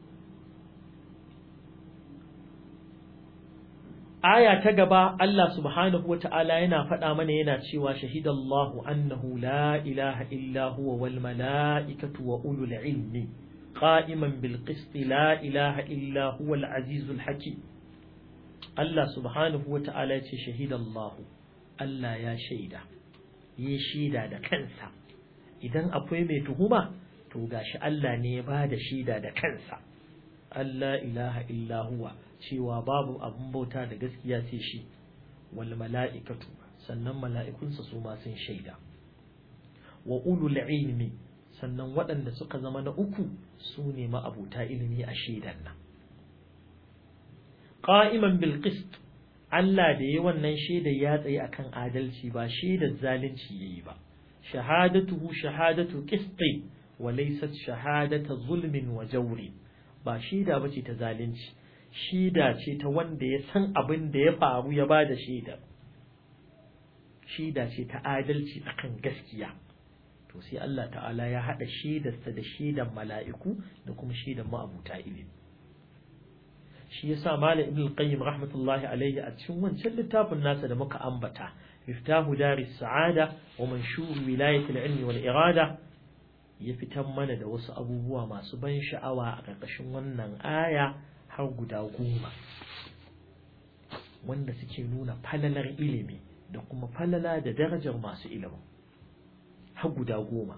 aya ta gaba Allah subhanahu wa ta'ala yana faɗa mana yana cewa shahidallahu annahu la ilaha illa huwa wal mala'ikatu wa ulul ilmi qa'iman bil qist la ilaha illa huwa al azizul hakim Allah subhanahu wa ta'ala ya ce shahidallahu Allah ya shaida yi shaida da kansa idan akwai mai tuhuma to gashi Allah ne ya ba da shaida da kansa Allah ilaha illa huwa cewa babu abun bauta da gaskiya sai shi wal mala'ikatu sannan mala'ikunsa su ma sun shaida wa ulul ilmi sannan waɗanda suka zama na uku su ne ma'abuta ilimi a shaidan nan qa'iman bil qist Allah da yi wannan shaida ya tsaye akan adalci ba shaidar zalunci yayi ba shahadatuhu shahadatu qisti wa laysat shahadatu zulmin wa jawrin ba shaida bace ta zalunci shida ce ta wanda ya san abin da ya faru ya ba da shaida shida ce ta adalci akan gaskiya to sai Allah ta'ala ya haɗa shaidarsa da shaidan mala'iku da kuma shaidan ma'abuta ilimi shi yasa malam ibn qayyim rahmatullahi alayhi a cikin wancan littafin nasa da muka ambata miftahu daris sa'ada wa manshur wilayat al-ilmi wal irada ya fitar mana da wasu abubuwa masu ban sha'awa a ƙarƙashin wannan aya har guda goma wanda suke nuna falalar ilimi da kuma falala da darajar masu ilimin har guda goma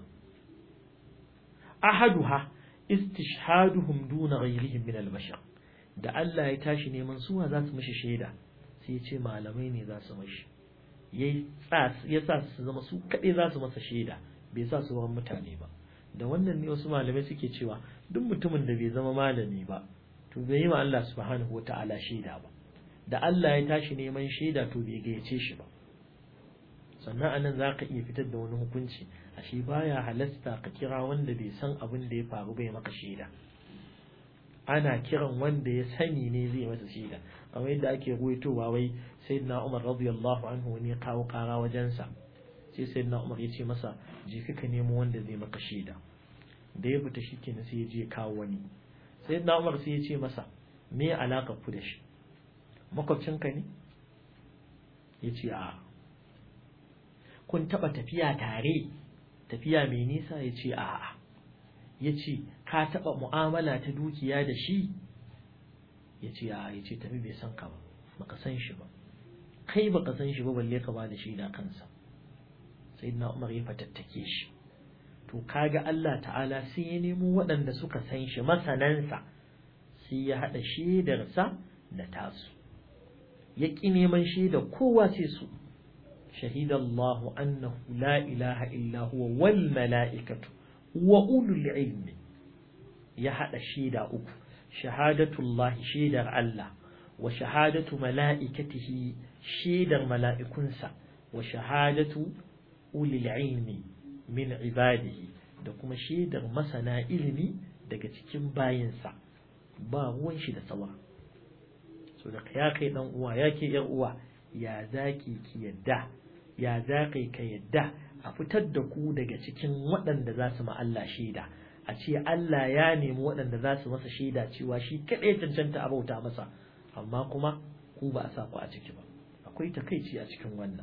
ahaduha istishhaduhum duna ghayrihim min al-bashar da Allah ya tashi neman suwa za su mashi shaida sai ya ce malamai ne za su mashi ya sa su zama su kaɗai za su masa shaida bai sa su wani mutane ba da wannan ne wasu malamai suke cewa duk mutumin da bai zama malami ba to bai yi ma Allah subhanahu wa ta'ala shaida ba da Allah ya tashi neman shaida to bai gayyace shi ba sannan anan za ka iya fitar da wani hukunci ashe baya halasta ka kira wanda bai san abin da ya faru bai maka shaida ana kiran wanda ya sani ne zai masa shaida kamar yadda ake ruwaitowa wai sayyidina Umar radiyallahu anhu wani ya kawo kara wajensa sai sayyidina Umar ya ce masa je ka nemo wanda zai maka shaida da ya fita shikenan sai ya je kawo wani sayyidina Umar sai ya ce masa me alaka ku da shi makwabcinka ne ya ce a kun taba tafiya tare tafiya mai nisa ya ce a'a ya ce ka taɓa mu'amala ta dukiya da shi ya ce a ya ce tafi bai san ka ba baka san shi ba kai baka san shi ba balle ka ba da shi da kansa sai na umar ya fatattake shi to kaga Allah ta'ala sai ya nemo waɗanda suka san shi masanansa sai ya haɗa shaidarsa da tasu ya ƙi neman shaidar kowa sai su شهد الله أنه لا إله إلا هو والملائكة وأولو العلم يحد الشيدة أكو شهادة الله شيدة الله وشهادة ملائكته شيدة ملائكنسا وشهادة أولي العلم من عباده da kuma shaidar masana ilimi daga cikin bayinsa ba ruwan shi da tsawa so da ya kai dan uwa ya ke yar uwa ya zaki ki yadda ya za kai ka yadda a fitar da ku daga cikin waɗanda za su Allah shaida a ce Allah ya nemi waɗanda za su masa shaida cewa shi kaɗai cancanta a bauta masa amma kuma ku ba a sa ku a ciki ba akwai takaici a cikin wannan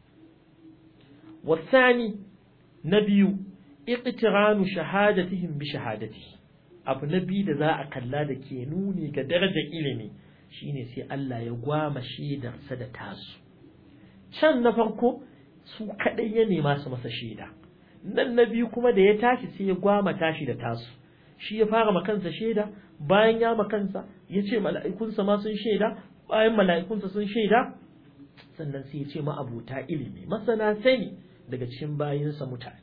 wasani na biyu iqtiranu shahadatihim bi shahadatihi abu na biyu da za a kalla da ke nuni ga darajar ilimi shine sai Allah ya gwama shaidarsa da tasu can na farko su kaɗai ya nema su masa shaida nan na biyu kuma da ya tashi sai ya gwama tashi da tasu shi ya fara makansa shaida bayan ya makansa ya ce mala'ikunsa ma sun shaida bayan mala'ikunsa sun shaida sannan sai ya ce ma'abuta ilimi masana sani daga cikin bayinsa mutane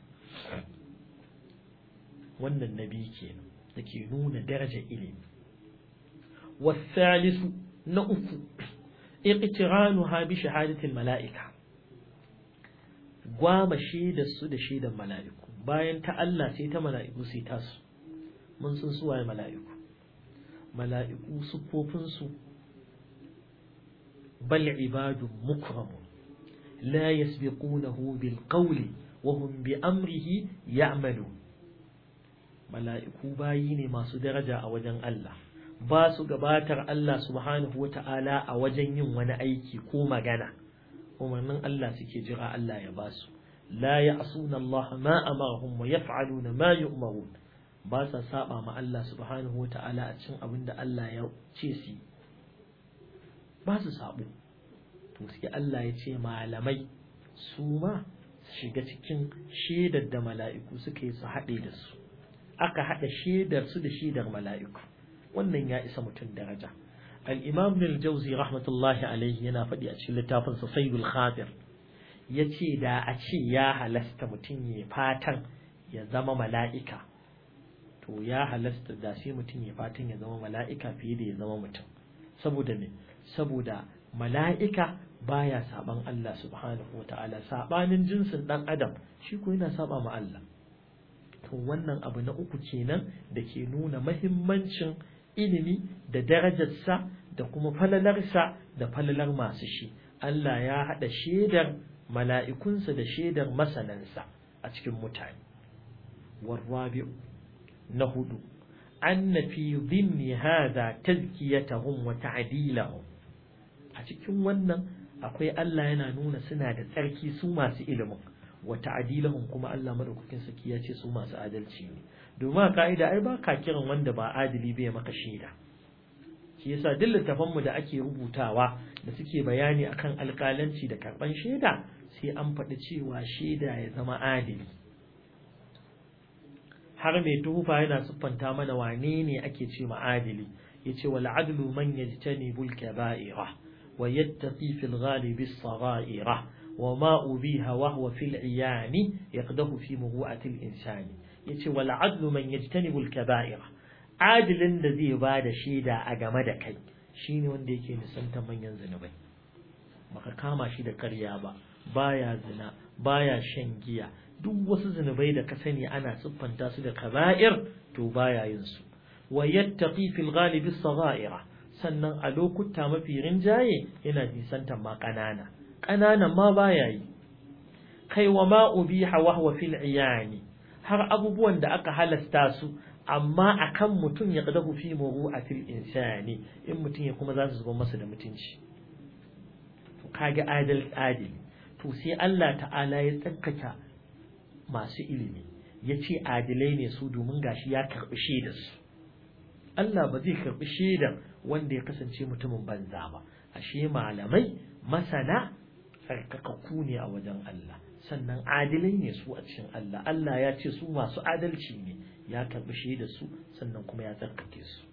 wannan na biyu kenan da ke nuna darajar ilimi والثالث نؤف اقترانها بشهادة الملائكة gwama shaidar su da shaidar mala'iku bayan ta Allah sai ta mala'iku sai ta su mun san su waye mala'iku mala'iku sufofin su bal ibadun mukramun la yasbiqunahu bil qawli wa hum bi amrihi ya'malun mala'iku bayi ne masu daraja a wajen Allah ba su gabatar Allah subhanahu wa ta'ala a wajen yin wani aiki ko magana, umarnin Allah suke jira Allah ya ba su, la ya asuna Allah ma amarahum wa yaf'aluna ma yu'marun ba sa saba ma Allah subhanahu wa ta'ala a cikin abin da Allah ya ce su ba su sabo to sai Allah ya ce malamai su ma shiga cikin shaidar da mala'iku suka yi su haɗe da su aka haɗa shaidar su da shaidar mala'iku wannan ya isa mutum daraja al-imam ibn al-jawzi rahmatullahi alaihi yana faɗi a cikin littafin sa sayyidul khatir yace da a ce ya halasta mutum ya fatan ya zama mala'ika to ya halasta da sai mutum ya fatan ya zama mala'ika fiye da ya zama mutum saboda me saboda mala'ika baya saban Allah subhanahu wata'ala sabanin jinsin dan adam shi ko yana saba ma Allah to wannan abu na uku kenan da ke nuna mahimmancin ilimi da darajarsa da kuma falalarsa da falalar masu shi Allah ya haɗa shaidar mala'ikunsa da shaidar masanansa a cikin mutane warwabi'u na hudu anna fi dhimni hadha tazkiyatahum wa ta'dilahum a cikin wannan akwai Allah yana nuna suna da tsarki su masu ilimin wa ta'dilahum kuma Allah madaukakin saki ya ce su masu adalci ne domin a ka'ida ai ba ka kiran wanda ba adili bai maka shaida shi yasa duk littafan mu da ake rubutawa da suke bayani akan alƙalanci da karban shaida sai an faɗi cewa shaida ya zama adili har mai tuhufa yana siffanta mana wane ne ake ce ma adili yace wal adlu man yajtanibul kaba'ira wa yattaqi fil ghalibi as-sagha'ira وما أبيها وهو في العيان يقده في مروءة الإنسان يتي والعدل من يجتنب الكبائر عادل الذي بعد شيدا أجمد كي شيني wanda yake nisanta manyan zinubai baka kama shi da ƙarya ba baya zina baya shan giya duk wasu zinubai da ka sani ana siffanta su da kaba'ir to baya yin su wa yattaqi fil ghalibi as-sagha'ira sannan a lokuta mafi rinjaye yana nisantar ma ƙanana ƙananan ma baya yi kai wa ma ubiha wa huwa fil iyani har abubuwan da aka halasta su amma akan mutum ya qadahu fi muru'atil insani in mutum ya kuma za su zuba masa da mutunci to kage adal adili to sai Allah ta'ala ya tsakkaka masu ilimi yace adilai ne su domin gashi ya karbi shaidar su Allah ba zai karbi shaidar wanda ya kasance mutumin banza ba ashe malamai masana tsarkakakku ne a wajen Allah sannan adilai ne su a cikin Allah Allah ya ce su masu adalci ne ya karbi shaidar su sannan kuma ya tsarkake su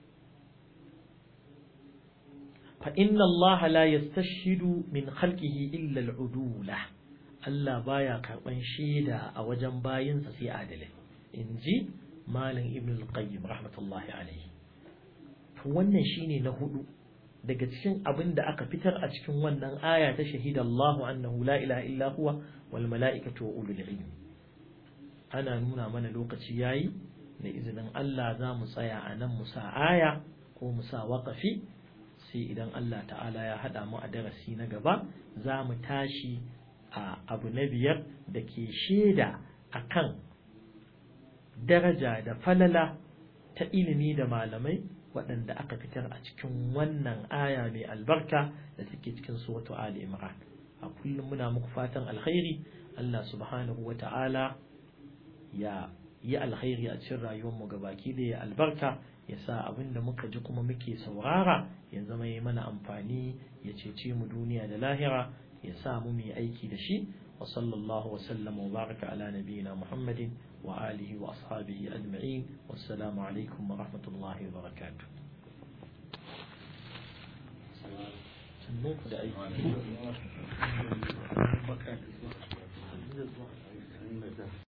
fa inna Allah la yastashhidu min khalqihi illa al-udula Allah baya karban shaida a wajen bayinsa sai adalai inji malam ibn al-qayyim rahmatullahi alayhi to wannan shine na hudu daga cikin abin da aka fitar a cikin wannan aya ta shahida Allahu annahu la ilaha illa huwa wal mala'ikatu wa ulul ilmi ana nuna mana lokaci yayi da izinin Allah za mu tsaya a nan mu sa aya ko mu sa waƙafi sai idan Allah ta'ala ya haɗa mu a darasi na gaba za mu tashi a abu na biyar da ke shaida akan daraja da falala ta ilimi da malamai waɗanda aka fitar a cikin wannan aya mai albarka da take cikin suratu Ali Imran a kullum muna muku fatan alkhairi Allah subhanahu wa ta'ala ya yi alkhairi a cikin rayuwarmu gabaki da ya albarka ya sa abin da muka ji kuma muke saurara ya zama yi mana amfani ya cece mu duniya da lahira ya sa mu mai aiki da shi wa sallallahu wa sallama wa baraka ala nabiyina muhammadin wa alihi wa ashabihi ajma'in wassalamu alaikum wa rahmatullahi wa barakatuh sannan ku da aiki